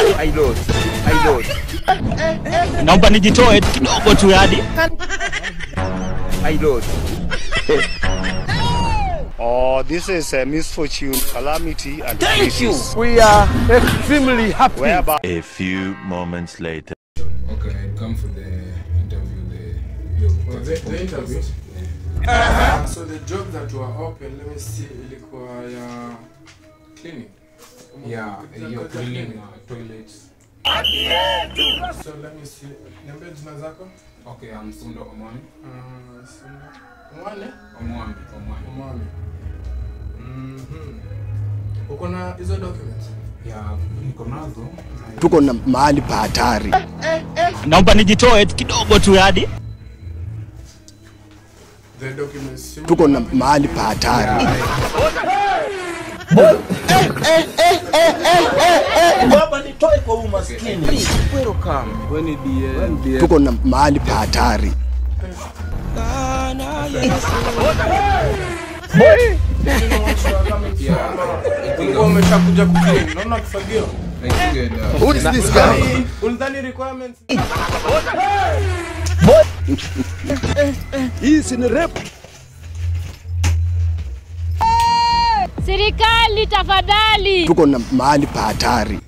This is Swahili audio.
I lost. I lost. naomba nijitoe kidogo tu yani I lost. Oh, this is a misfortune, calamity, and Thank you. crisis, We are extremely happy. whereby A few moments later. Okay, I come for the interview. The you Oh, the, the interview. Yeah. So the job that were open, let me see, ilikuwa ya cleaning. Yeah, you're cleaning uh, toilets. So let me see. Niambie jina zako. Okay, I'm Sundo Omwami. Uh, Sunda. Mwane? Omwami, Omwami. Umami. Mhm. Uko na hizo documents? Yeah, niko nazo. tuko na mahali pa hatari. naomba nijitoe kidogo tu yani The documents. si Tuko na mko mahali pa hatari. Baba nitoe kwa umaskini. Please, welcome. Tuko na mahali pa hatari. Ulikuwa umeshakuja kuclean. Naona kifagio. I think uh, Who is this guy? Ulidhani requirements? Hii si ni rep. Serikali tafadhali. Tuko na mahali pa hatari.